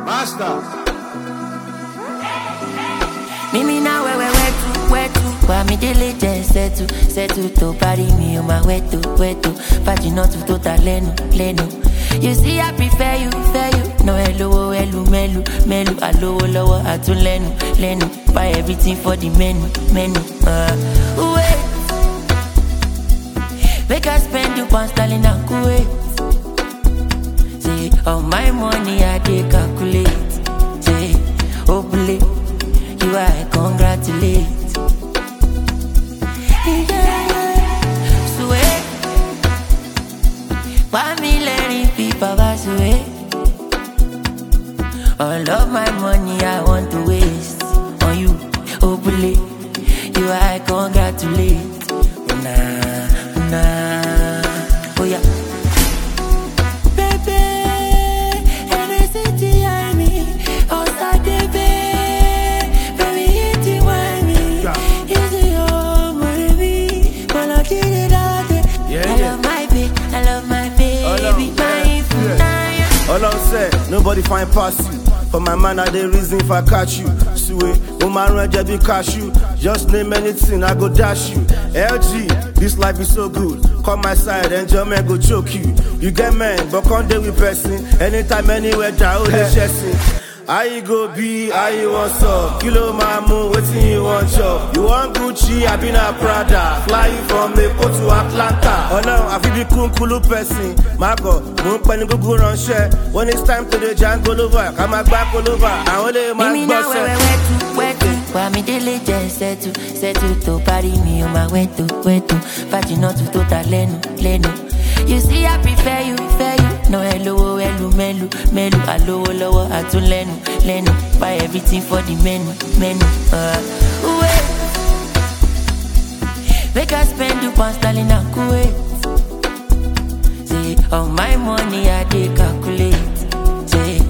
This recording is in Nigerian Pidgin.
Master. Mimi na wewe wetu wetu Kwa mi dele jen setu Setu to pari mi o ma wetu wetu Fajina tu to ta lenu lenu You see I prefer you fair you No hello hello melu melu Alowo lowo atun lenu lenu Buy everything for the menu menu uh, Wait Make I spend you pound sterling and kuwait Say all my money I dey calculate Say obule you I congratulate Yeah, swear Why me letting people pass away All of my money I want to waste On you, obule You I congratulate Nah, nah Oh yeah Baby, NSCT I me, Osa Debe, baby it's you I me, Yeah. it's your baby, when I did it all day. Yeah, I yeah. love my baby, I love my baby, Ọlọ́run, my yeah, funaya. Ọlọ́run sẹ́, nobody find pass you. For my man, I dey reason if I catch you. Suwe, mo máa rún ẹ̀jẹ̀ bí cashew. Just name anything, I go dash you. LG, this life is so good. Come my side, enjoyment go choke you. You get men, but come dey with person. Anytime, anywhere, ja o dey ṣẹ̀sìn. How you go be, how you wan sup? Kilo máa mú, wetin you wan chop? You wan Gucci, abi na Prada? Fly you from Èkó to Atlanta. Ọlọ́run àfi bí kúnkúlú pẹ̀sìn. Má bọ̀, mò ń pẹ́ ní gbogbo ránṣẹ́. When it's time to dey jango lova, ká máa gbá kolova. Àwọn lè máa Mimi na wewe gbọ́sẹ̀. wetu wetu Kwa mi dele jen setu Setu to pari mi o ma wetu wetu Fajina tu to ta lenu lenu You see I prefer you fair you No hello hello melu melu Alowo lowo atun lenu lenu Buy everything for the menu menu uh, Wait Make I spend you pound sterling and kuwait Say all my money I dey calculate Say